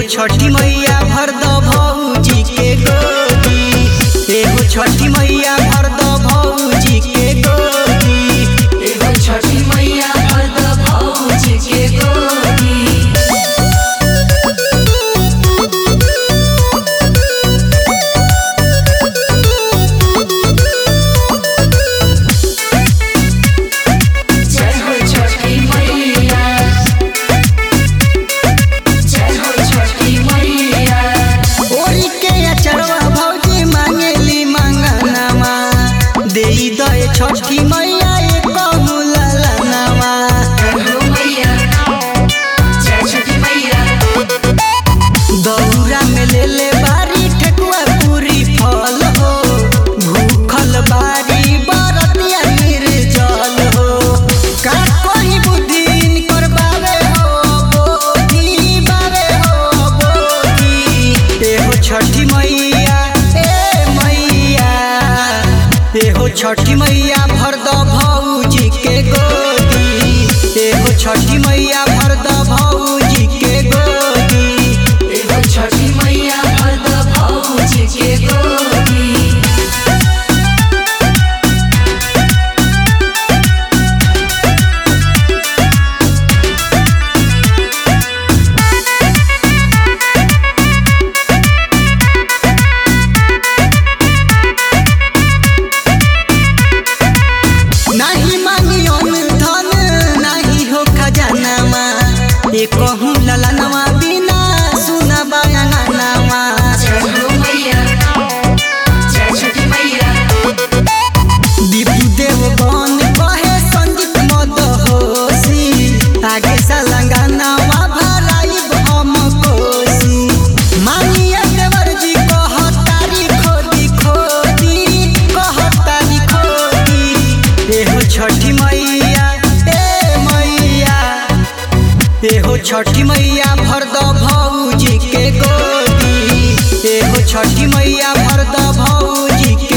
छठी मैया भर द भौजी के गोदी एहो छठी मैया भर द भौजी के गोदी एगो छठी मैया भर द भौजी के गोदी जय हो छठी मैया जय हो छठी मैया ओरी के अचरवा भौजी मांगेली मंगनवा देई दए छठी मैया एक ललनवा जय हो मैया जय छठी मैया दौरा में ले ले बारी ठेकुआ पूरी फल हो भूखल बारी बरतिया निर्जल हो का कोई बुद्धि इनकर बावे हो बोधी बावे हो बोधी एहो छठी मैया ए मैया एहो छठी मैया भर द भौजी के गोदी एहो छठी मैया भर द भौजी के गोदी एगो छठी मैया भर द भौजी के गोदी नाही मांगी धन नाही हो खजानामा ए कहूँ ललनवा बिना सुना बयानामा जय हो मैया जय छठी मैया दीपू देव बन कहे संगीत मद होसी आगे सलंगानावा भराइब हम कोसी मानिया देवर जी कहतारी खोदी खोदी कहतारी खोदी एहो छठी मैया ए मैया एहो छठी मैया भर द भौजी के गोदी एहो छठी मैया भर द भौजी